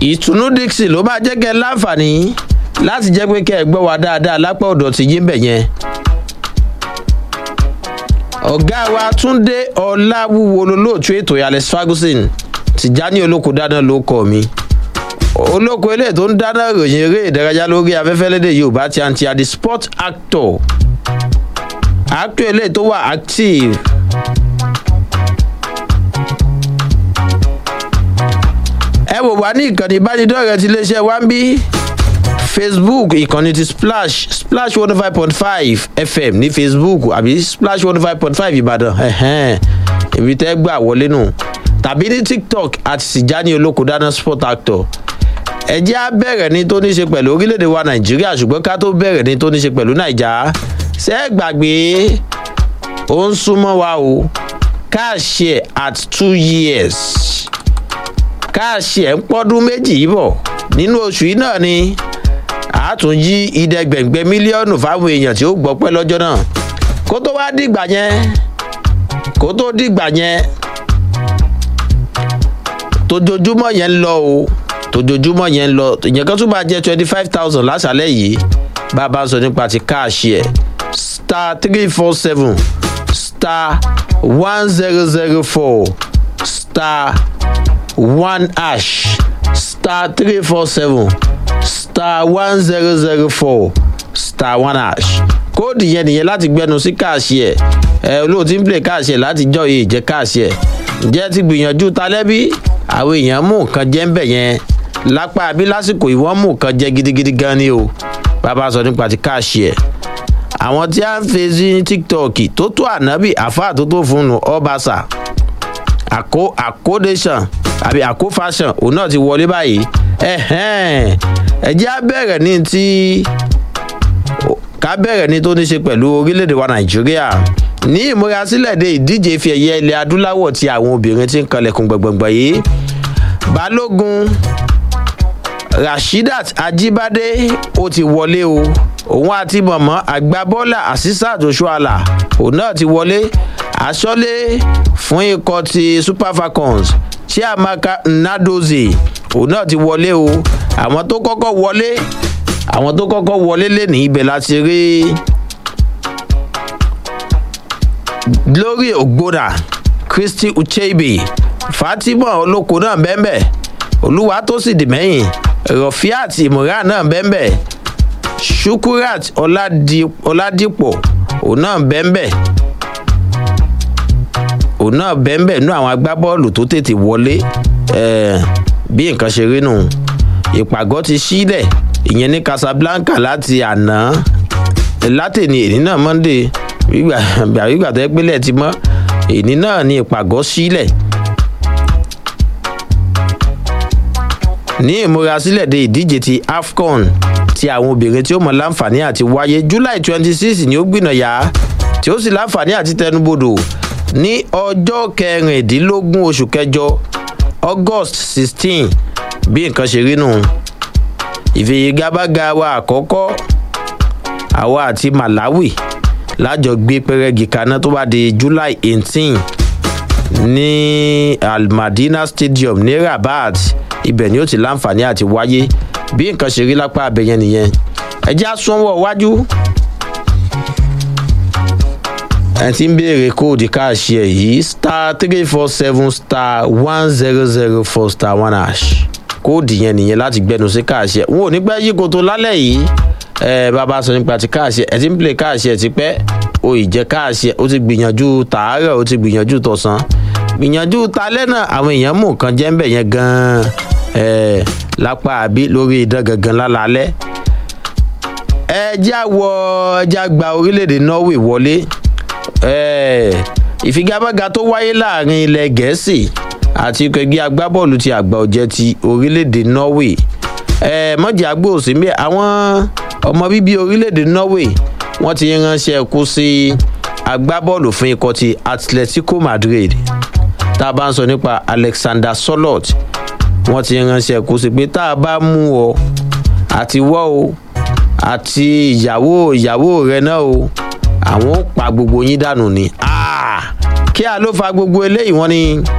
ìtùnú dixon ló máa jẹ́ kẹ́ ẹ láǹfààní láti jẹ́ pé kẹ́ ẹ gbọ́ wa dáadáa lápá ọ̀dọ̀ ti yín bẹ̀ yẹn. ọ̀gá wa túnde ọ̀làwúwo lolóòtú ètò alex ferguson tìjání olóko dáná ló kọ́ mi olóko eléyìí tó ń dáná ròyìn eré ìdárayá lórí afẹ́fẹ́ lédè yorùbá ti àǹtí àdì sport actor actor eléyìí tó wà active ẹ wò wá ní ìkànnì ìbánidọ́rẹ̀ẹ́ ti iléeṣẹ́ wa ń bí facebook ìkànnì ti splash splash one five point five fm ní facebook àbí splash one five point five ìbàdàn ẹ̀hẹ́n ibi tẹ́ gbà wọlé nù tàbí ní tiktok àti tìjání olóko dáná sport actor ẹ jẹ́ á bẹ̀rẹ̀ ní tó ní ṣe pẹ̀lú orílẹ̀-èdè wa nàìjíríà ṣùgbọ́n ká tó bẹ̀rẹ̀ ní tó ní ṣe pẹ̀lú nàìjà ṣé ẹ gbàgbé ó ń súnmọ́ wa o káàṣì ẹ̀ at two years káàṣì ẹ̀ ń pọ́dún méjì yìí bọ̀ nínú oṣù yìí náà ni àtúnjí ìdẹ́gbẹ̀gbẹ̀ mílíọ̀nù fáwọn èèyàn tí ó gbọ́ pẹ́ lọ́jọ́ náà kó tó wá dìgbà yẹn kó tó dìgbà yẹn tójoojúmọ́ yẹn ń lọ o tójoojúmọ́ yẹn ń lọ ìyẹn kan tún máa jẹ́ twenty five thousand lásàlẹ̀ yìí bá a bá ń sọ nípa ti káàṣì ẹ̀ star three four seven star one zero zero four star one ash star three four seven star one zero zero four star one ash kóòdù yẹn nìyẹn láti gbẹnu sí káàṣì ẹ ẹ olóòtú ń play káàṣì ẹ láti jọ yìí jẹ káàṣì ẹ ǹjẹ́ ti gbìyànjú talẹ́bí àwọn èèyàn mú nǹkan jẹ́ ń bẹ̀ yẹn lápá àbí lásìkò ìwọ́n mú nǹkan jẹ́ gidigidi gan ni o bàbá sọ nípa ti káàṣì ẹ àwọn tí a ń fi sí tiktok tó tó ànábì àfáà tó tó fún un ọbaṣà àkó àkódéṣàn àbí àkó fashion òun náà ti wọlé báyìí ẹ̀jẹ̀ á bẹ̀rẹ̀ ní ti ká bẹ̀rẹ̀ ní tó ní ṣe pẹ̀lú orílẹ̀-èdè wa nàìjíríà ní ìmúrasílẹ̀ de ìdíje fi ẹ̀yẹ ilẹ̀ adúláwọ̀ tí àwọn obìnrin ti ń kanlẹ̀kùn gbọ̀ngbọ̀ngbọ̀ yìí balógun rasheedat ajibade ó ti wọlé o òun àti mọ̀mọ́ àgbábọ́là asisat oṣuala òun náà ti wọlé aṣọ́lé fún ikọ̀ ti super falcons chiamaka nnadozie òun náà ti wọlé o àwọn tó kọ́kọ́ wọlé àwọn tó kọ́kọ́ wọlé lé ní ibẹ̀ láti rí glory ogbona christy ucheibe fatima olóko náà bẹ́ẹ̀ olúwa tó sì dì mẹ́yìn rafiat imran náà bẹ́ẹ̀ shukurat ọ̀làdìpọ̀ òun náà bẹ́ẹ̀ òun náà bẹ́ẹ̀ nú àwọn agbábọ́ọ̀lù tó tètè wọlé bí nǹkan ṣe rí nù ìpàgọ́ ti sílẹ̀ ìyẹn ní casablanca láti àná látẹ̀ni èní náà monday gbàgbà tó yẹ pé lẹ́ẹ̀ ti mọ́ èní náà ní ìpàgọ́ sílẹ̀ ní ìmúrasílẹ̀ de ìdíje ti afcon ti àwọn obìnrin tí ó mọ láǹfààní àti wáyé july twenty six ni ó gbìnàyà tí ó sì láǹfààní àti tẹnubodò ní ọjọ́ kẹrìndínlógún oṣù kẹjọ august sixteen bí nǹkan ṣe rí nù ìfìyègábága wa àkọ́kọ́ àwa àti malawi lájọ gbé pẹrẹgì kaná tó bá di july eighteen ní almadina stadium ní rabat ibẹ̀ ni ó ti láǹfààní àti wáyé bí nǹkan ṣe rí lápá abẹ́yẹn nìyẹn ẹjẹ́ àsúnwọ̀ wájú ẹ ti ń béèrè kóòdù káàṣì ẹ yìí star three four seven star one zero zero four star one hash kóòdù yẹn nìyẹn láti gbẹnu sí káàṣì ẹ wọn ò ní pẹ́ yí koto lálẹ́ yìí ẹ bàbá sọ nípa ti káàṣì ẹ ti ń play káàṣì ẹ ti pẹ́ o ì jẹ́ káàṣì ẹ o ti gbìyànjú tààrọ̀ o ti gbìyànjú tọ̀sán gbìyànjú talẹ́ náà àwọn èèyàn mú nǹkan jẹ́ ń bẹ̀ yẹn gan-an ẹ lápá àbí lórí idán gangan lálálẹ́ ẹ já wọ ẹ já gba orílẹ̀-èdè norway wọlé ìfigagbága tó wáyé láàrin ilẹ̀ gẹ̀ẹ́sì àti ikọ̀ ẹgbẹ́ agbábọ́ọ̀lù ti àgbà ọ̀jẹ̀ ti orílẹ̀-èdè norway mọ̀jẹ̀ agbóòsí mbẹ́ àwọn ọmọ bíbí orílẹ̀-èdè norway wọ́n ti ránṣẹ́ kú sí agbábọ́ọ̀lù fún ikọ̀ ti atletico madrid tá a bá ń sọ nípa alexander solot wọ́n ti ránṣẹ́ kú sí pé tá a bá mú ọ àti wọ́ o àti ìyàwó ìyàwó rẹ náà o àwọn ó pa gbogbo yín dànù ni kí a ló fa gbogbo eléyìí wọn ni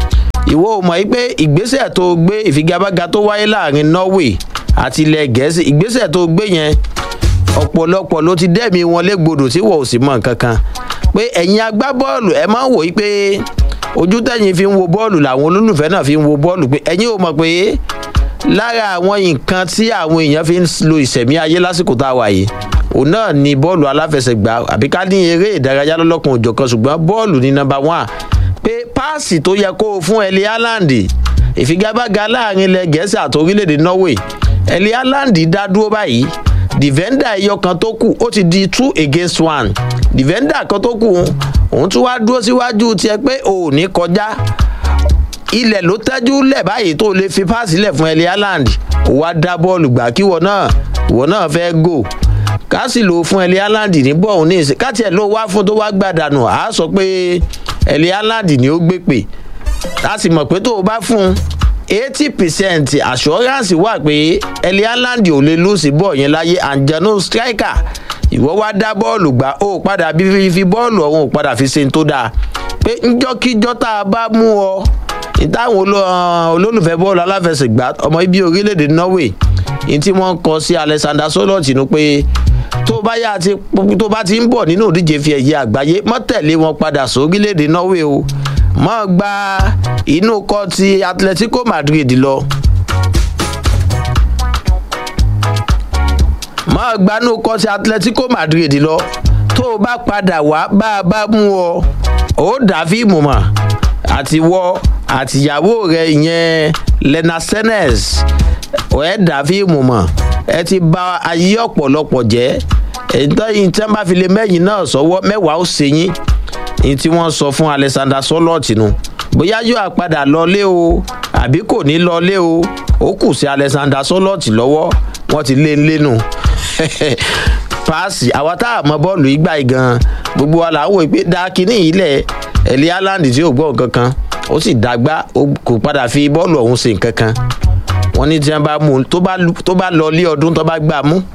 ìwọ ò mọ̀ pé ìgbésẹ̀ tó gbé ìfigagbága tó wáyé láàrin norway àti ilẹ̀ gẹ̀ẹ́sì ìgbésẹ̀ tó gbé yẹn ọ̀pọ̀lọpọ̀ ló ti dẹ́mi wọn légbodò tí wọ́n ò sì mọ̀ nǹkan kan pé ẹ̀yin agbábọ́ọ̀lù ẹ máa ń wò yí pé ojú tẹ̀yìn fi ń wo bọ́ọ̀lù làwọn olólùfẹ́ náà fi ń wo bọ́ọ̀lù pé ẹ̀yin ò mọ̀ pé lára àwọn nǹkan tí àwọn èèyàn fi ń lo ìsẹ̀mí ayé lásìkò tá a wà yìí òun náà ni bọ́ọ̀lù aláfẹsẹ̀gbá àbí ká ní eré ìdárayá lọ́lọ́kan òjọ̀kan ṣùgbọ́n bọ́ọ̀lù ní nọmba one pé páàsì tó yẹ kó o fún ẹlẹ́ haaland ìfigagbága láàrin ilẹ̀ gẹ̀ẹ́sì àti orílẹ̀-èdè norway ẹlẹ́ haaland dá dúró báyìí dìvẹ́ndà ẹyọ kan tó kù ó ti di two against one dìvẹ́ndà kan tó kù òun tún wá dúró síwájú tiẹ̀ pé ò ní kọjá ilẹ̀ ló tẹ́jú lẹ̀ báyìí tó lè fi páàsì lẹ̀ fún ẹlẹ́ haaland ó wá dá bọ́ọ̀lù gbà kí wọ́n náà wọ́n náà fẹ́ gò ká sì lò fún ẹlẹ́ haaland ní bọ́ọ̀hún ní ìsìn káàtì ẹ̀ ló wá fún tó wá gbàdánù á sọ pé ẹlẹ́ haaland ni ó gbé pè a sì mọ̀ pé tó o bá fún eighty percent assurance wà pé ẹlẹ́ haaland ò lè lùsì bọ́ọ̀ yẹn láyé àǹjẹ̀nù striker ìwọ́ wá dá bọ́ọ̀lù gbà ó padà bí fi bọ́ọ̀lù ọ̀hún ò padà fi ṣe tó dáa pé ńjọ́kíjọ́ tá a bá mú ọ ìtàwọn olólùfẹ́ bọ́ọ̀lù aláfẹsẹ̀gbá ọmọ ibi orílẹ̀-èdè norway ní tí wọ́n kọ sí alexander solot nu pé tó bá yá ti tó bá ti ń bọ̀ nínú òdíje fi ẹ̀yẹ àgbáyé mọ́ tẹ̀lé wọn padà sórílẹ̀-èdè norway o mọ́ gba inú kọ́ ti atletico madrid lọ. mọ́ gba inú kọ́ ti atletico madrid lọ tó o bá padà wá bá a bá mú ọ ó dà fíìmù mọ́ àti wọ́ àtìyàwó rẹ ìyẹn lena senes ẹ dà fíìmù mọ ẹ ti ba ayé ọ̀pọ̀lọpọ̀ jẹ́ ẹ̀ńtọ́yìn tí wọ́n bá fi lè mẹ́yìn náà sọ́wọ́ mẹ́wàá ó ṣe yín ní tí wọ́n sọ fún alexander solot nu bóyá yóò àpadà lọlé o àbí kò ní lọlé o ó kù sí alexander solot lọ́wọ́ wọ́n ti lé lẹ́nu paasi àwa tá a mọ bọ́ọ̀lù ìgbà yìí gan gbogbo wa là ń wò pé dákínní ilẹ̀ ẹ̀lí haaland tí ò gbọ́ nǹkan kan ó sì dàgbà kò padà fi bọ́ọ̀lù ọ̀hún ṣe nǹkan kan wọ́n ní tí wọ́n bá mú tó bá lọ lé ọdún tó bá gbà mú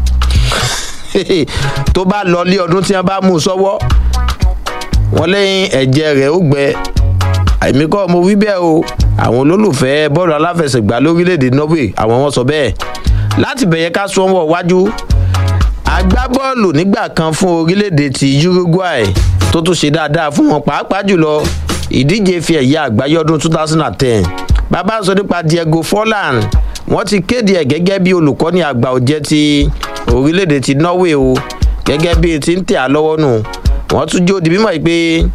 tó bá lọ lé ọdún tí wọ́n bá mú sọ́wọ́ wọ́n lẹ́yìn ẹ̀jẹ̀ rẹ̀ ó gbẹ àmì kọ́ mo wí bẹ́ẹ̀ o àwọn olólùfẹ́ bọ́ọ̀lù aláfẹsẹ̀gbá lórílẹ̀‐èdè norway àwọn wọn sọ bẹ́ẹ̀ láti bẹ̀yẹ ká sọ́wọ́ wájú agbábọ́ọ̀lù nígbà kan fún orílẹ̀‐èdè ti uruguay tó tún ṣe dáadáa fún wọn pàápàá jùlọ ìdíje fi ẹ̀yà àgbáyé ọdún 2010 bàbá sọ nípa diego forlan wọ́n ti kéde ẹ̀ gẹ́gẹ́ bí olùkọ́ni àgbà òjẹ́ ti orílẹ̀-èdè ti norway o gẹ́gẹ́ bí ti ń tẹ̀ á lọ́wọ́ nù wọ́n tún jó di mímọ́ pé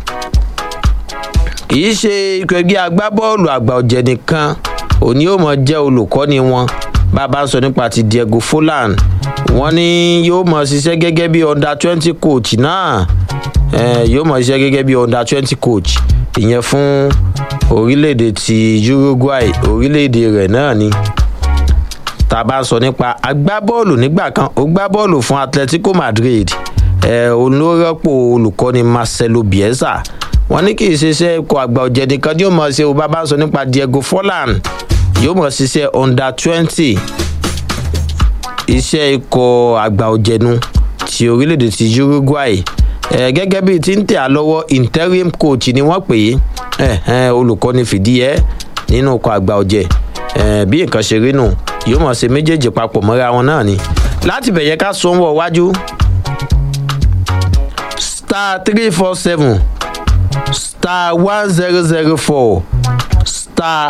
kì í ṣe ikọ̀ ẹgbẹ́ agbábọ́ọ̀lù àgbà òjẹ́ nìkan òní yóò mọ̀ jẹ́ olùkọ́ni wọn bàbá sọ nípa ti diego forlan wọ́n ní yóò mọ̀ ṣiṣẹ́ gẹ́gẹ́ bí under twenty coach náà yóò mọ̀ ṣiṣẹ́ gẹ́gẹ́ bí under twenty coach ìyẹn fún orílẹ̀-èdè ti uruguay orílẹ̀-èdè rẹ̀ náà ni tá a bá sọ nípa agbábọ́ọ̀lù nígbà kan ó gbá bọ́ọ̀lù fún atletico madrid ẹ̀ olórọ́pò olùkọ́ni marcelo bielsa wọ́n ní kì í ṣiṣẹ́ ikọ̀ àgbà ọ̀jẹ̀ nìkan yóò mọ̀ ṣe ó bá bá sọ nípa diego forlan yóò mọ̀ ṣiṣẹ́ under twenty iṣẹ́ ikọ̀ àgbà ọ̀jẹ̀nu ti orílẹ̀-èdè ti uruguay ẹ gẹ́gẹ́ bíi ti ń tẹ̀ á lọ́wọ́ interim coach ni wọ́n pè é olùkọ́ni fìdí ẹ́ nínú ọkọ̀ àgbà ọ̀jẹ̀ bí nǹkan ṣe rí nù yóò mọ̀ ṣe méjèèjì papọ̀ mọ́ra wọn náà ni láti bẹ̀yẹ ká sọ wọ̀ wájú star three four seven star one zero zero four star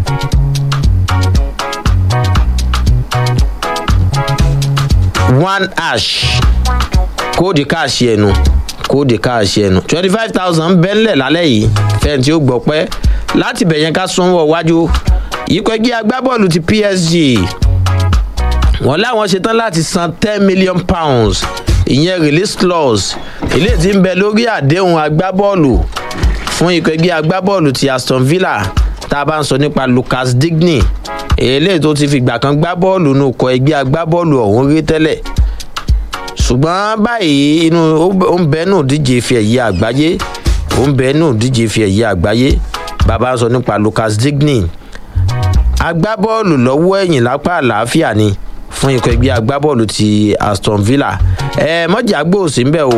one ash kóòdì káàṣì ẹnu kóòdì káàṣì ẹnu twenty five thousand bẹ́ńlẹ̀ lálẹ́ yìí fẹ́ẹ̀ tí ó gbọ́ pẹ́ láti bẹ̀yẹn ká sanwó wájú ikọ̀ ẹgbẹ́ agbábọ́ọ̀lù ti psg wọ́n láwọn ṣetán láti san ten million pounds ìyẹn release clause ilé tí ń bẹ lórí àdéhùn agbábọ́ọ̀lù fún ikọ̀ ẹgbẹ́ agbábọ́ọ̀lù ti aston villa tá a bá ń sọ nípa lucas digny èlé tó ti fìgbà kan gbá bọ́ọ̀lù nù kọ ẹgbẹ́ agbábọ́ọ̀lù ọ̀hún rí tẹ́lẹ̀ ṣùgbọ́n báyìí inú ó ń bẹ nù díje fi ẹ̀yẹ àgbáyé ó ń bẹ nù díje fi ẹ̀yẹ àgbáyé bàbá sọ nípa lucas digny agbábọ́ọ̀lù lọ́wọ́ ẹ̀yìn lápá àlàáfíà ni fún ikọ̀ ẹgbẹ́ agbábọ́ọ̀lù ti aston villa ẹ mọ́jà gbòòsì ń bẹ̀ o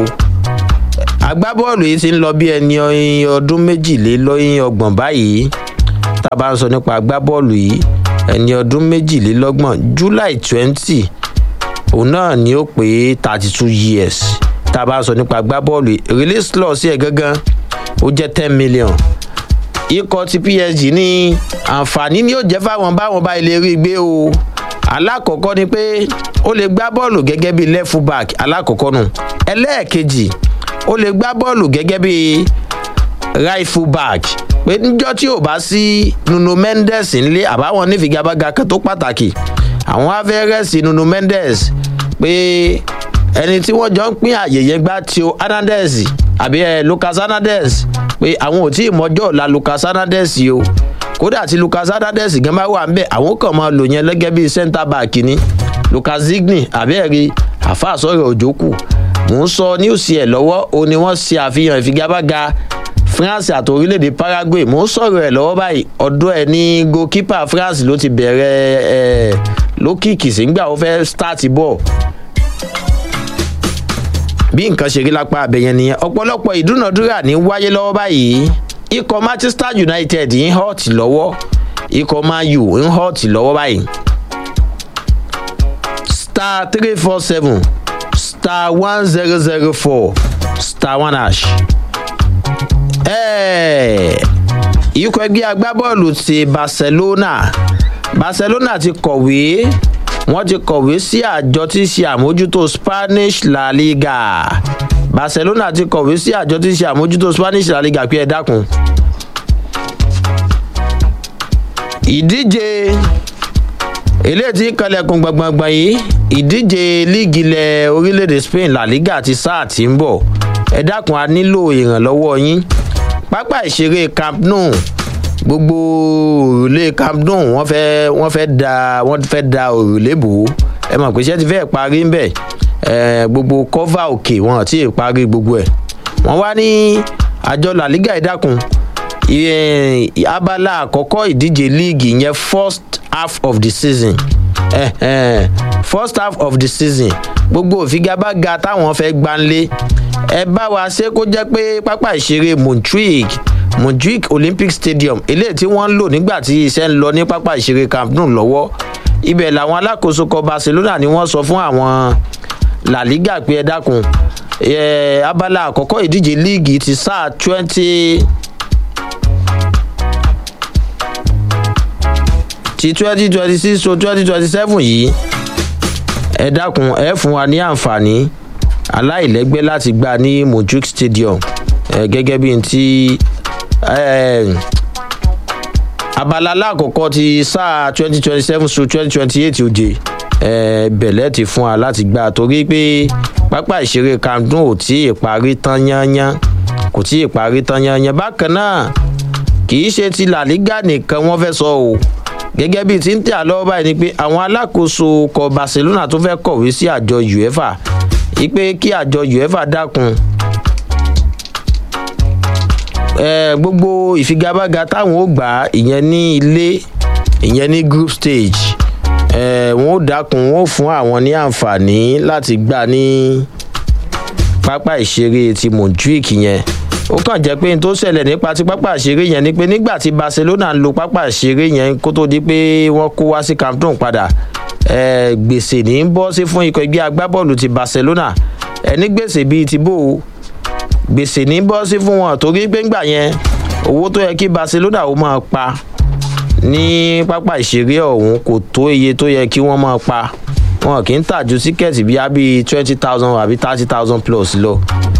agbábọ́ọ̀lù yìí ti ń lọ bí ẹni ọdún méjìlélọ́yìn ọgbọ̀n báyìí tá a bá ń sọ nípa agbábọ́ọ̀lù yìí ẹni ọdún méjìlélọ́gbọ̀n july twenty òun náà ni ó pé thirty two years tá a bá ń sọ nípa agbábọ́ọ̀lù yìí release clause ẹ̀ gangan ó jẹ́ ten million ikọ̀ ti psg ní àǹfààní ni ó jẹ́ fáwọn báwọn bá ilé rí gbé o alákọ̀ọ́kọ́ ni pé ó lè gbá bọ́ọ̀lù gẹ́gẹ́ bí left full back alákọ̀ọ́kọ́ nù ẹlẹ́ẹ̀kejì ó lè gbá bọ́ọ̀lù gẹ́gẹ́ bí right full back pé níjọ́ tí ò bá sí nuno mendes ńlé àbáwọn nífigagbága kan tó pàtàkì àwọn afẹ́rẹ́sì nuno mendes pé ẹni tí wọ́n jọ ń pín àyè yẹn gbá tio hernandez àbí ẹ lucas hernandez pé àwọn ò tí ì mọjọ́ ọ̀la lucas hernandez o kódà tí lucas hernandez gan bá wà ń bẹ̀ àwọn kan máa lò yẹn lẹ́gẹ́ bíi centre back ni lucas zigny àbẹ́ẹ̀rí àfàsọ̀rọ̀ òjòkù mò ń sọ news ẹ̀ lọ́wọ́ o ni wọ́n ṣe àfihàn ìfigagbága france àti orílẹ̀-èdè paraguay mò ń sọ̀rọ̀ ẹ̀ lọ́wọ́ báyìí ọ̀dọ́ ẹ̀ ní goalkeeper france ló ti bẹ̀rẹ̀ ẹ̀ lókìkì sígbà ó fẹ́ start ball bí nǹkan ṣe rí lápá abẹ́yẹn nìyẹn ọ̀pọ̀lọpọ̀ ìdúnàdúrà ní wáyé lọ́wọ́ báyìí ikọ̀ manchester united ń hot lọ́wọ́ ikọ̀ man u ń hot lọ́wọ́ báyìí star three four seven star one zero zero four star one hash. ikọ̀ ẹgbẹ́ agbábọ́ọ̀lù ti barcelona barcelona ti kọ̀wé wọ́n ti kọ̀wé sí àjọ tí í ṣe àmójútó spanish la liga barcelona ti kọ̀wé sí àjọ tí í ṣe àmójútó spanish la liga pé ẹ dákun. ìdíje eléyìí tí kalẹ̀kùn gbọ̀ngbọ̀ngbọ̀n yìí ìdíje líìgì ilẹ̀ orílẹ̀-èdè spain la liga ti sáà tí ń bọ̀ ẹ dákun a nílò ìrànlọ́wọ́ yín pápá ìṣeré camp nou gbogbo òrùlé camp nou wọ́n fẹ́ wọ́n fẹ́ da wọ́n fẹ́ da òrùlé bò ó ẹ mọ̀ pé iṣẹ́ ti fẹ́ parí ń bẹ̀ gbogbo kọ́fà òkè wọn àti ìparí gbogbo ẹ̀ wọ́n wá ní àjọ la liga ìdákun abala àkọ́kọ́ ìdíje líìgì yẹn first half of the season eh, eh, first half of the season gbogbo òfigagbága táwọn fẹ́ gbanlé ẹ bá wa ṣe kó jẹ́ pé pápá ìṣeré montreal montreal olympic stadium eléyìí tí wọ́n ń lò nígbà tí iṣẹ́ ń lọ ní pápá ìṣeré camp nou lọ́wọ́ ibẹ̀ làwọn alákòóso kọ barcelona ni wọ́n sọ fún àwọn la liga pé ẹ dákun abala àkọ́kọ́ ìdíje líìgì ti sáà twenty. ti twenty twenty six to twenty twenty seven yìí ẹ dákun ẹ fún wa ní àǹfààní aláìlẹ́gbẹ́ láti gbà ní mojuk stadium ẹ gẹ́gẹ́ bí n ti abala alákọ̀ọ́kọ́ ti sáà twenty twenty seven to twenty twenty eight oje ẹ bẹ̀lẹ́ ti fún wa láti gbà torí pé pápá ìṣeré camden ò tí ì parí tán yányán kò tí ì parí tán yányán bákan náà kì í ṣe ti làlígà nìkan wọ́n fẹ́ sọ o gẹ́gẹ́ bíi ti ń tẹ̀ àlọ́ báyìí ni pé àwọn alákòóso kọ barcelona tó fẹ́ kọ̀wé sí àjọ uefa ipe kí àjọ uefa dákun gbogbo ìfigagbága táwọn ó gbà ìyẹn ní ilé ìyẹn ní group stage wọn ó dákun wọn ó fún àwọn ní àǹfààní láti gbà ní pápá ìṣeré ti montjuic yẹn ó kàn jẹ́ pé n tó ṣẹlẹ̀ nípa ti pápá ìṣeré yẹn ni pé nígbà tí barcelona ń lo pápá ìṣeré yẹn kó tó di pé wọ́n kó wá sí camp nou padà gbèsè ní ń bọ́ sí fún ikọ̀ ẹgbẹ́ agbábọ́ọ̀lù ti barcelona ẹni gbèsè bíi ti bò ó gbèsè ní bọ́ sí fún wọn torí pé ńgbà yẹn owó tó yẹ kí barcelona ó máa pa ní pápá ìṣeré ọ̀hún kò tó iye tó yẹ kí wọ́n máa pa wọn kì í tà ju tíkẹ́ẹ̀tì bíi àbí twenty thousand àbí thirty thousand plus lọ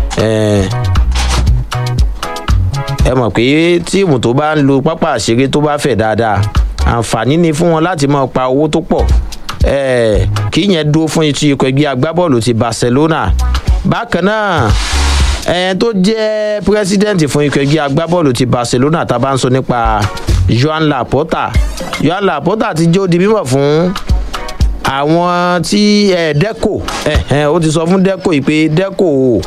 ẹ mọ̀ pé tíìmù tó bá ń lo pápá àṣeré tó bá fẹ̀ dáadáa àǹfààní ni fún wọn láti máa pa owó tó pọ̀ kí yẹn dúró fún etí ikọ̀ ẹgbẹ́ agbábọ́ọ̀lù ti barcelona bákan náà ẹ̀yẹn tó jẹ́ pírẹ́sídẹ̀ǹtì fún ikọ̀ ẹgbẹ́ agbábọ́ọ̀lù ti barcelona tá a bá ń sọ nípa joan laporta joan laporta ti jó di mímọ̀ fún àwọn tí deco ó ti sọ fún deco yìí pé deco o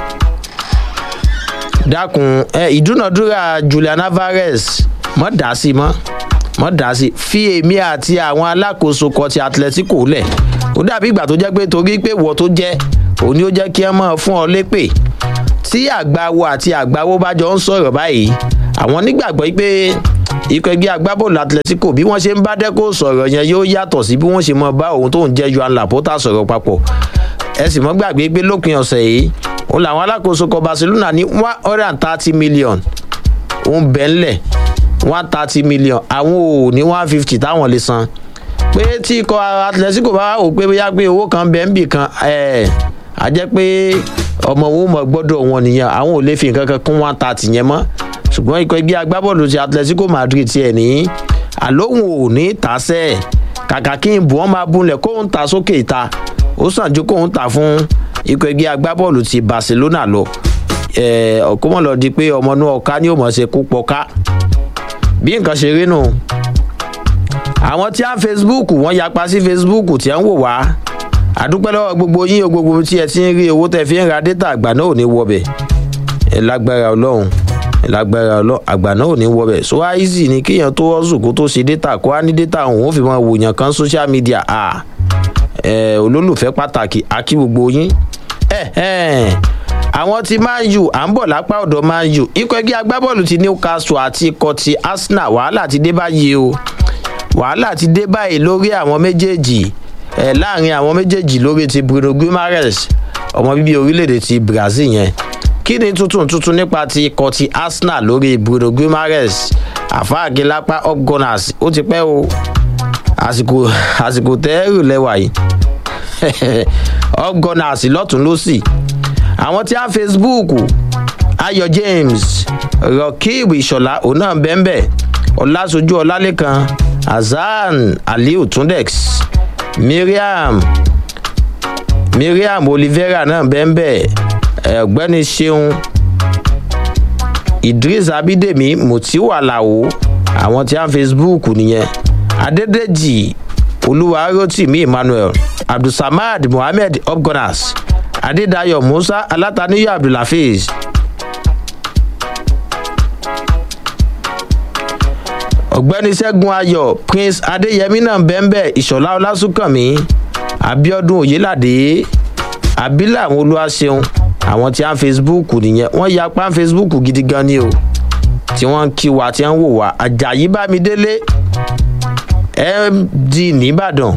dákun ìdúnàdúrà julian alvarez mọ̀ dá sí mọ́ mọ̀ dá sí fi èmi àti àwọn alákòóso kan ti atletico lẹ̀ ó dàbí ìgbà tó jẹ́ pé torí pé wọ́ tó jẹ́ òun ni ó jẹ́ kí ẹ mọ̀ fún ọ lépè tí àgbáwo àti àgbáwo bá jọ ń sọ̀rọ̀ báyìí àwọn nígbàgbọ́ pé ikọ̀ ẹgbẹ́ agbábọ́ọ̀lù atletico bí wọ́n ṣe ń bá dẹ́kọ̀ sọ̀rọ̀ yẹn yóò yàtọ̀ sí bí wọ́n ṣe mọ bá òun tó ń jẹ́ joan laporta sọ̀rọ̀ papọ̀ ẹ sì mọ́ gbàgbé pé lópin ọ̀sẹ̀ yìí òun làwọn alákòóso kọ barcelona ní one hundred and thirty million òun bẹ̀ ńlẹ̀ one thirty million àwọn ò ní one fifty táwọn lè san pé tí ikọ̀ atletico bá wò pé bóyá pé owó kan bẹ̀ ń bì kan ẹ̀ á jẹ́ pé ọmọ wọn mọ̀ gbọ́dọ̀ wọn nìyẹn àwọn ò lè fi nǹkan kan kún one thirty yẹn mọ́ ṣùgbọ́n ikọ̀ ẹgbẹ́ agbábọ́ọ̀lù ti atletico madrid tiẹ̀ ní àlóhùn ò ní tàṣẹ́ kàkà kí n bù wọ́n máa bunlẹ̀ kóun ta sókè ìta ó sàn ju kóun ta fún ikọ̀ ẹgbẹ́ agbábọ́ọ̀lù ti barcelona lọ ọ̀kọ́mọ̀ lọ di pé ọmọ inú ọ̀ka ni ó mọ̀ ṣe kú pọ̀ká bí nǹkan ṣe rí nù àwọn tí á facebook wọ́n yapa sí facebook tí à ń wò wá àdúpẹ́ lọ́wọ́ gbogbo yín o gbogbo tí ẹ ti ń rí owó tẹ fi ń ra dátà àgbà náà ò ní wọbẹ̀ ẹ lágbára ọlọ́run lágbára ọlọ àgbà náà ò ní wọbẹ so easy ni kéèyàn tó ọsùn kó tó ṣe data kó á ní data òun ó fi máa wòyàn kan social media à ẹ olólùfẹ́ pàtàkì akí gbogbo yín ẹ ẹ àwọn ti man u à ń bọ̀ lápá ọ̀dọ̀ man u ikọ̀ ẹgbẹ́ agbábọ́ọ̀lù ti newcastle àti ikọ̀ ti arsenal wàhálà ti dé báyìí o wàhálà ti dé báyìí lórí àwọn méjèèjì ẹ láàrin àwọn méjèèjì lórí ti bruno guimaraes ọmọ bíbí orílẹ̀-èdè ti brazil yẹn kí ni tuntun tuntun nípa ti ikọ̀ ti arsenal lórí bruno guimaraes àfáàgé lápá upgunners ó ti pẹ́ o àsìkò àsìkò tẹ́rù lẹ́wà yìí upgunners lọ́tún lọ́sì àwọn tí a facebook ayọ̀ james rọkìb ìṣọ̀lá òun náà bẹ́ẹ̀ ọ̀làṣojú ọ̀làlẹ́kan hasan aliu tundex miriam miriam olivera náà bẹ́ẹ̀ ọ̀gbẹ́ni ṣeun idris abidemi mutiu alao àwọn tí a ń facebook nìyẹn adédèjì olúwarotimi emmanuel abdulsamad mohammed upgunners adédayọ musa alátàníyọ abdulhafiz ọ̀gbẹ́ni ṣẹ́gun ayọ̀ prince adéyẹmí náà bẹ́ẹ̀ ìṣọ̀lá ọlásùnkànmí abiodun oyelade abilà àwọn olúwaṣeun àwọn tí a ń facebook nìyẹn wọ́n ya pa facebook gidi gan ni o tí wọ́n ń kí wa tí wọ́n ń wò wá ajayi bámidélé md nìbàdàn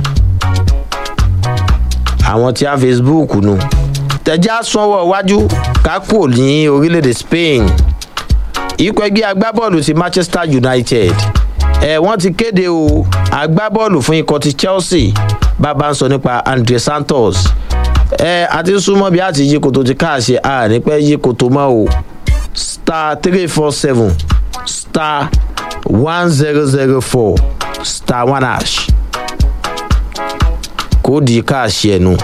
àwọn tí a ń facebook nu tẹ̀já sanwó iwájú kákò ní orílẹ̀-èdè spain ikọ̀ ẹgbẹ́ agbábọ́ọ̀lù ti manchester united ẹ̀ wọ́n ti kéde o agbábọ́ọ̀lù fún ikọ̀ ti chelsea bàbá ń sọ nípa andre santos ẹ àti súnmọ́ bí a ti yí koto ti káàṣe a ní pẹ́ yí koto mọ́ o star three four seven star one zero zero four star one hash kóòdì káàṣe ẹnu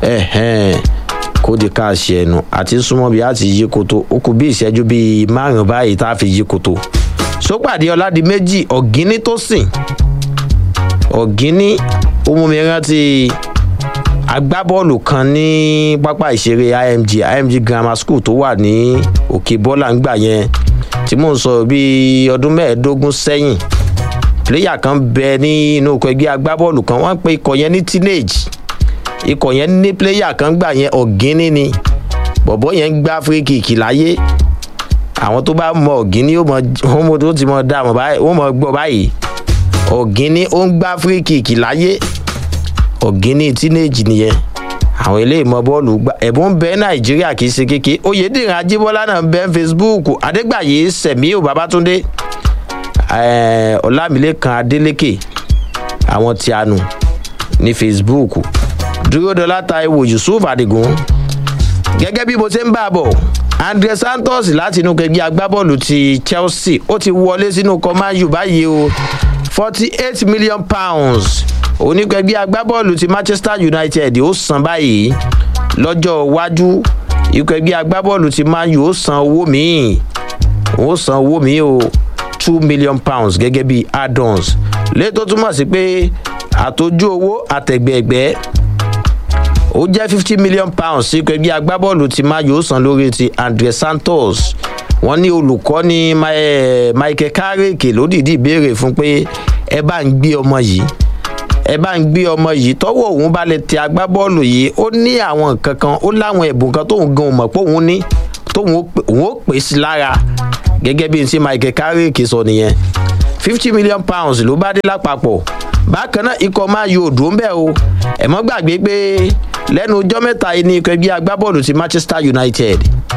kóòdì káàṣe ẹnu àti súnmọ́ bí a ti yí koto ó kù bí ìṣẹ́jú bíi márùn-ún báyìí tá a fi yí koto sópàdé ọ̀làdì méjì ọ̀gíní tó sìn ọ̀gíní ó mú mi rántí agbábọ́ọ̀lù kan ní pápá ìṣeré img img grammar school tó wà ní òkè bọ́là ńgbà yẹn tí mò ń sọ bíi ọdún mẹ́ẹ̀ẹ́dógún sẹ́yìn pléyà kan bẹ ní inú ọkọ̀ ẹgbẹ́ agbábọ́ọ̀lù kan wọ́n pe ikọ̀ yẹn ní teenage ikọ̀ yẹn ní pléyà kan gbà yẹn ọ̀gíní ni bọ̀bọ́ yẹn ń gbá fíríkìkì láyé àwọn tó bá mọ ọ̀gíní ó ti mọ dá wọ́n mọ gbọ́ báyìí ọ̀gíní ó ń gbá fíríkìkì láyé ọ̀gíní teenage nìyẹn àwọn eléyìí mọ bọ́ọ̀lù gbà ẹ̀bùn ń bẹ nàìjíríà kì í ṣe kéke oyèdèrè ajíbọ́lá náà ń bẹ facebook adégbàyé sẹ̀míò babatunde ọlámilẹ́kan adélékè àwọn tí a nù ní facebook dúródọ́lá taiwo yusuf adigun gẹ́gẹ́ bí mo ṣe ń bá a bọ̀ andre santos láti inú kẹgbẹ́ agbábọ́ọ̀lù ti chelsea ó ti wọlé sínú kọ́máyù báyìí o forty eight million pounds onígbẹ̀gbẹ́ agbábọ́ọ̀lù ti manchester united ó san báyìí lọ́jọ́ iwájú ìgbẹ̀gbẹ́ agbábọ́ọ̀lù ti man u ó san owó míì ó san owó míì o two million pounds gẹ́gẹ́ bí add-ons létò túmọ̀ sí pé àtọ́jú owó àtẹ̀gbẹ̀gbẹ́ ó jẹ́ fifty million pounds sí ìgbẹ̀gbẹ́ agbábọ́ọ̀lù ti man u ó san lórí ti andre santos wọ́n ní olùkọ́ ní michael carrick ló dìídì béèrè fún pé ẹ bá ń gbé ọmọ yìí ẹ bá ń gbé ọmọ yìí tọwọ òun bá lè tẹ agbábọ́ọ̀lù yìí ó ní àwọn nǹkan kan ó láwọn ẹ̀bùn kan tóun gan mọ̀ pé òun ní tóun ó pè sí lára gẹ́gẹ́ bí n tí michael carrick sọ nìyẹn fifty million pounds ló bá dé lápapọ̀ bákan náà ikọ̀ máa yọ òdò ń bẹ̀ o ẹ̀mọ́ gbàgbé pé lẹ́nu ọjọ́ mẹ́ta yìí ní ikọ̀ ẹgbẹ́ agbábọ́ọ̀lù ti manchester united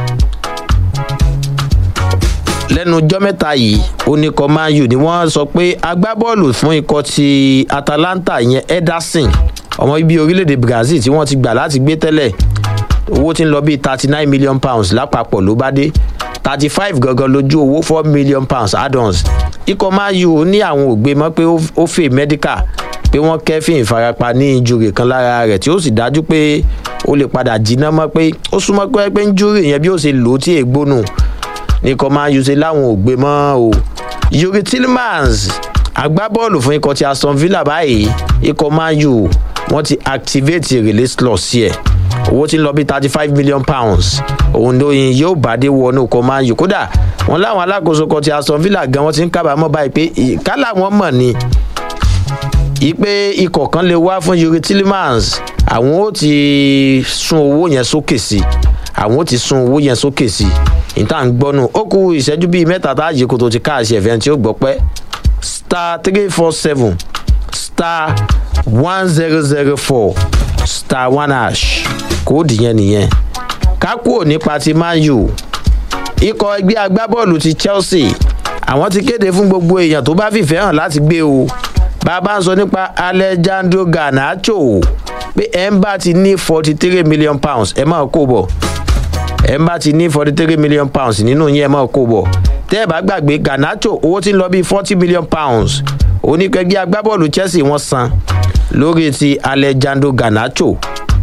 lẹ́nu ọjọ́ mẹ́ta yìí oníkọ̀ man u ni wọ́n sọ pé agbábọ́ọ̀lù fún ikọ̀ ti atalanta yẹn ederson ọmọ ibi orílẹ̀-èdè brazil tí wọ́n ti gbà láti gbé tẹ́lẹ̀ owó tí ń lọ bíi thirty nine million pounds lápapọ̀ ló bá dé thirty five gangan lójú owó four million pounds add-ons ikọ̀ man u ní àwọn ògbé mọ́ pé ó fè medical pé wọ́n kẹ́fìn ìfarapa ní injúrì kan lára rẹ̀ tí ó sì dájú pé ó lè padà jiná mọ́ pé ó súnmọ́ pé pé injúrì yẹn bí ó ṣe lò ó tí ègbónù nìkan máa ń ṣe láwọn ògbé mọ́ o. yuri tillmans agbábọ́ọ̀lù fún ikọ̀ ti aston villa báyìí ikọ̀ man u wọ́n ti activate release clause sí ẹ̀ owó tí ń lọ bí thirty five million pounds òun lóyin yóò bá dé wọnú ikọ̀ man u kódà wọn láwọn alákòóso kan ti aston villa gan wọn ti ń kábàámọ̀ báyìí pé kálá wọn mọ̀ ni ipe ikọ̀ kan lè wá fún yuri tillemans àwọn ó ti sun owó yẹn sókè sí àwọn ó ti sun owó yẹn sókè sí ìta ń gbọ́nù ó kú ìṣẹ́jú bíi mẹ́ta tá a yí koto ti káàṣì ẹ̀fẹ́ tí ó gbọ́ pẹ́ star three four seven star one zero zero four star one hash kóòdù yẹn nìyẹn kákúò nípa ti man u ikọ̀ ẹgbẹ́ agbábọ́ọ̀lù ti chelsea àwọn ti kéde fún gbogbo èèyàn tó bá fìfẹ́ hàn láti gbé o bàbá ń sọ nípa alejandro garnacho pé ẹ̀ ń bá ti ní forty three million pounds ẹ̀ máa kó bọ̀ ẹ̀ ń bá ti ní forty three million pounds nínú yẹn ẹ̀ máa kó bọ̀ tẹ́ ẹ̀ bá gbàgbé garnacho owó ti ń lọ bíi forty million pounds oníkẹ́gbẹ́ agbábọ́ọ̀lù chelsea wọ́n san lórí ti alejandro garnacho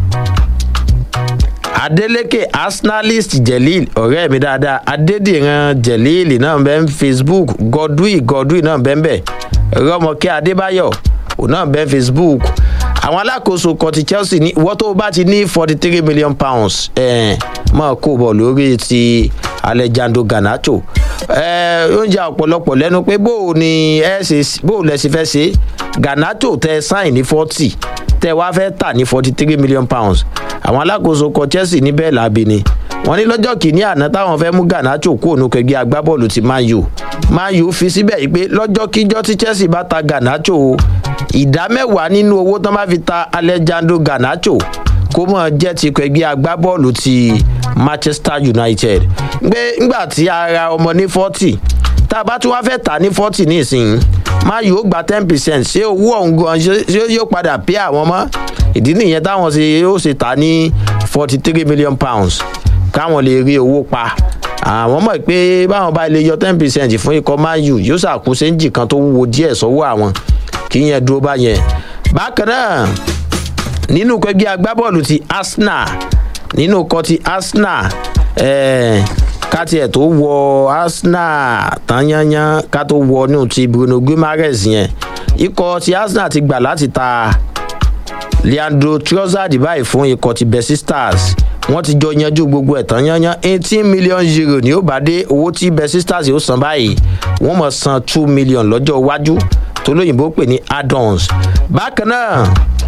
adeleke arsenalist jelil ọ̀rẹ́ mi dáadáa adédìran jelil náà bẹ́ẹ̀ ń facebook godwin godwin náà bẹ́ẹ̀ bẹ́ẹ̀ rọmọkẹ́ adébáyọ̀ òun náà bẹ́ẹ̀ facebook àwọn alákòóso kan ti chelsea ní ìwọ́ tó bá ti ní forty three million pounds eh, máa kó bọ̀ lórí ti alejandro garnacho oúnjẹ ọ̀pọ̀lọpọ̀ lẹ́nu pé bó o ní ẹ ṣe bó o lẹ ṣe fẹ́ ṣe garnacho tẹ sáìn ní forty tẹ wá fẹ́ tà ní forty three million pounds àwọn alákòóso kan chelsea níbẹ̀ làbí ni wọ́n ní lọ́jọ́ kìíní àná táwọn fẹ́ mú garnacho kó ònú kẹgbẹ́ agbábọ́ọ̀lù ti man u man u fi síbẹ̀ yìí pé lọ́jọ́ kíjọ́ tí chelsea bá ta garnacho o ìdá mẹ́wàá nínú owó tán bá fi ta alejandro garnacho kó mọ̀ jẹ́ ti kẹgbẹ́ agbábọ́ọ̀lù ti manchester united gbé ńgbà tí a ra ọmọ ní forty tá a bá tún wá fẹ́ tà ní forty nísìnyí man u ó gba ten percent ṣé owó ọ̀hún gan ṣé yóò padà pé àwọn mọ́ ìdí nìyẹn táwọn ṣe ó ṣe tà ní forty three million pounds káwọn lè rí owó pa àwọn mọ̀ pé báwọn bá lè yọ ten percent fún ikọ̀ man u yóò ṣàkóso ẹ̀ǹjì kan tó wúwo díẹ̀ sọ́wọ́ àwọn kí yẹn dúró bá yẹn. bákan náà nínú kẹgbẹ́ agbábọ́ọ̀lù ti arsenal nínú kọ ti arsenal ká tiẹ̀ tó wọ arsenal tán yányán ká tó wọ inú ti bruno guimaraes yẹn ikọ̀ ti arsenal ti gbà láti ta leandro trossard báyìí fún ikọ̀ ti bessie stars wọ́n ti jọ yanjú gbogbo ẹ̀tàn yanyan eighteen million euro ni ó bá dé owó tí bessie stars yóò san báyìí wọ́n mọ̀ san two million lọ́jọ́ iwájú tó lóyìnbó pè ní add-ons bákan náà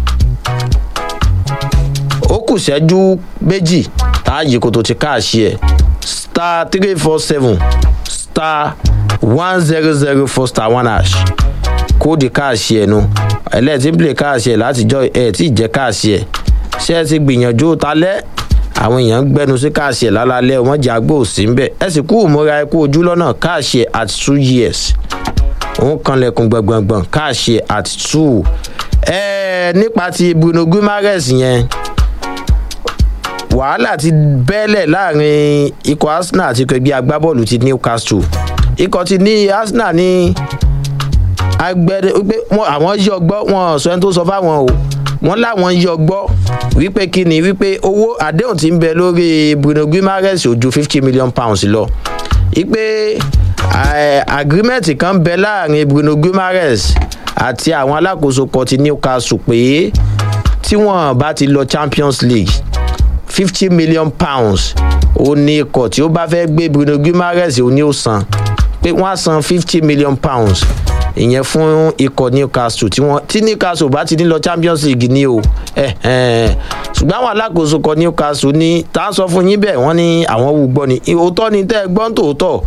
ó kù sẹ́jú méjì táàyè kò tó ti káàṣì ẹ̀ star three four seven star one zero zero four star one hash kóòdì káàṣì ẹ̀ nu ẹlẹ́ẹ̀tì ń play káàṣì ẹ̀ látijọ́ ẹ̀ tí ì jẹ́ káàṣì ẹ̀ ṣé ẹ ti gbìyànjú talẹ́ àwọn èèyàn ń gbẹnu sí káàṣì ẹ̀ lálálẹ́ wọ́n jẹ́ agbó sí ń bẹ̀ ẹ sì kú ìmúra ẹ kú ojú lọ́nà káàṣì ẹ̀ at two years òun kanlẹ̀kùn gbọ̀ngbọ̀ngbọ̀n káàṣì ẹ̀ at two ẹ nípa ti bruno guimaraes yẹn wàhálà ti bẹ́lẹ̀ láàrin ikọ̀ arsenal àti ikọ̀ ẹgbẹ́ agbábọ́ọ̀lù ti newcastle ikọ̀ ti ní arsenal ní agbẹ́rẹ́ wípé àwọn yí ọgbọ́ wọn sọ ẹni tó sọ fáwọn o wọn láwọn yí ọgbọ́ wípé kí ni wípé owó àdéhùn ti ń bẹ lórí bruno guimaraes ò ju fifty million pounds lọ wípé agreement kan bẹ láàrin bruno guimaraes àti àwọn alákòóso kan ti newcastle pé tí wọn bá ti lọ champions league fifty million pounds ó ní ikọ̀ tí ó bá fẹ́ gbé bruno guimaraes ó ní ó san pé wọ́n á san fifty million pounds ìyẹn fún ikọ̀ newcastle tí wọ́n tí newcastle bá ti ní lọ champions league ní o ṣùgbọ́n àwọn alákòóso kan newcastle ní tá a sọ fún yín bẹ́ẹ̀ wọ́n ní àwọn wù gbọ́ ni òótọ́ ni tẹ́ ẹ gbọ́n tòótọ́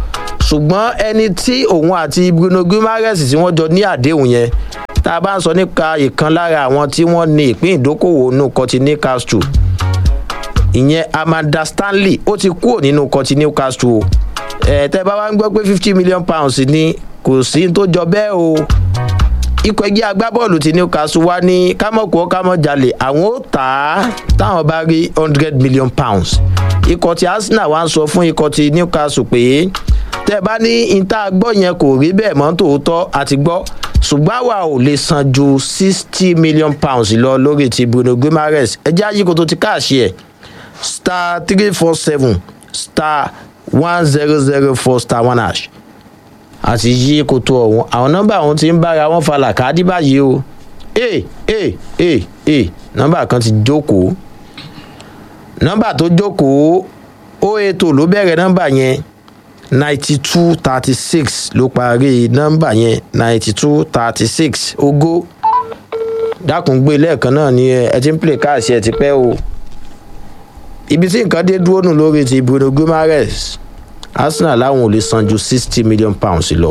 ṣùgbọ́n ẹni tí òun àti bruno guimaraes tí wọ́n jọ ní àdéhùn yẹn tá a bá ń sọ nípa ìkan lára àwọn tí wọ́n ní ìpín ìdókòwò nù kọtí newcastle ìyẹn amanda stanley ó ti kúrò nínú kọtí newcastle o ẹ tẹ bá wá ń gbọ́ pé fifty million pounds ni kò sí tó jọ bẹ́ẹ̀ o ikọ̀ ẹgbẹ́ agbábọ́ọ̀lù ti newcastle wá ní kámọ̀kọ́ kámọ̀jalè àwọn ó tà á táwọn bá rí hundred million pounds ikọ̀ ti arsenal wá ń sọ fún ikọ̀ ti newcastle pé tẹ́ ẹ bá ní ìta gbọ́ yẹn kò rí bẹ́ẹ̀ mọ́ tòótọ́ àti gbọ́ ṣùgbọ́n àwa ò lè san ju sixty million pounds lọ lórí ti bruno guimaraes ẹjẹ́ ayíko tó ti káàṣì ẹ̀ star three four seven star one zero zero four star one hash àti yí koto ọ̀hún àwọn nọ́mbà ọ̀hún ti ń bára wọn falà káàdì báyìí o ee ee ee ee nọ́mbà kan ti jókòó nọ́mbà tó jókòó ó ètò ló bẹ̀rẹ̀ nọ́mbà yẹn ninety two thirty six ló parí nọ́mbà yẹn ninety two thirty six ogó dákun gbé lẹ́ẹ̀kan náà ni ẹ ti ń pè káàsì ẹ ti pẹ́ o ibi tí nǹkan dé dúró nù lórí ti bruno guimaraes arsenal láwọn ò lè san ju sixty million pounds lọ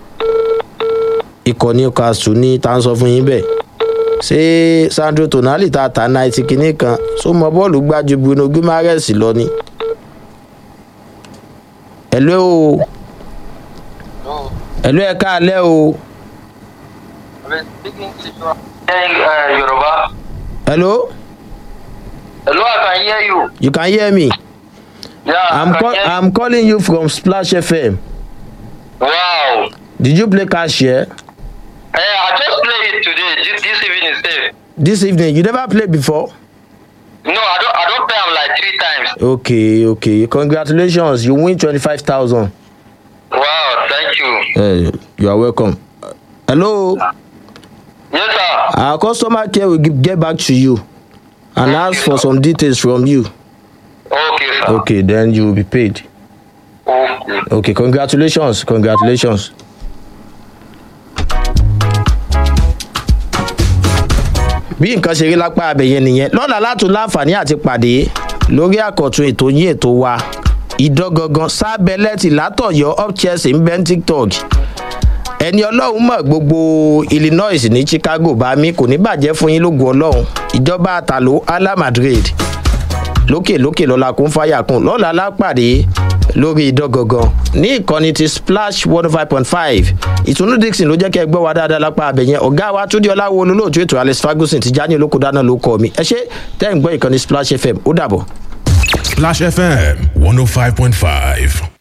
ikọ̀ newcastle ní tá à ń sọ fún yín bẹ́ẹ̀ ṣé sandro tonali ta ta náìtì kínní kan tó mọ bọ́ọ̀lù gbájú bruno guimaraes lọ ni. ẹ̀lú o ẹ̀lú ẹ̀ káàlẹ́ o. Yoruba. hello Hello, I can hear you. you can hear me Yeah, i'm, I can call, hear I'm calling you from splash fm Wow. did you play cashier Hey, I just played it today, this, this evening. Sir. this evening you never played before. No, I don't. I don't play am like three times. okay okay congratulations you win twenty-five thousand. Wow, thank you. Uh, you are welcome. hello Yes, sir. our customer care will give, get back to you and Thank ask you, for sir. some details from you. Okay, sir. okay then you will be paid. Okay. okay congratulations congratulations. bí nǹkan ṣe rí lápá abẹ̀yẹ nìyẹn lọ́la látún láǹfààní àti pàdé lórí àkọ́tún ètò yín ètò wa ìdọ́gangan sábẹ́lẹ́tì látọ̀yọ́ up chelsea ń bẹ́ ń tiktok ẹni ọlọ́run mọ̀ gbogbo illinois ní chicago bá mi kò ní bàjẹ́ fún yín lógun ọlọ́run ìjọba àtàló ala madrid lókè lókè lọ́la kún fáyà kún lọ́la lápàdé lórí ìdọ́gangan ní ìkànnì ti splash one five point five ìtùnú dixon ló jẹ́ kẹ́ ẹ gbọ́ wa dáadáa lápá abẹ̀yẹn ọ̀gá wa túndí ọláwo olólùtú ètò alex ferguson ti já ní olóko dáná ló kọ́ mi ẹ ṣe tẹ́ ń gbọ́ ìkànnì splash fm ó dàbọ̀. Splash FM 105.5.